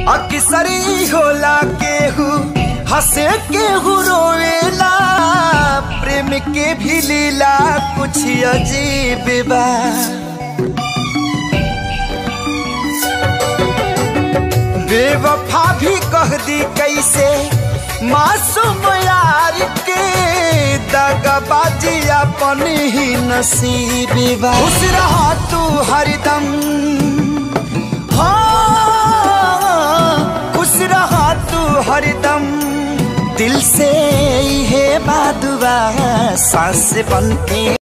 अक्सरी होला केहू हंसे केहू रोवेला प्रेम के भी लीला कुछ अजीब बा बेवफा भी कह दी कैसे मासूम यार के दगबाजी अपन ही नसीब बा खुश रहा तू हरदम हाँ खुश रहा तू हरदम दिल से है बादुआ सांस बनते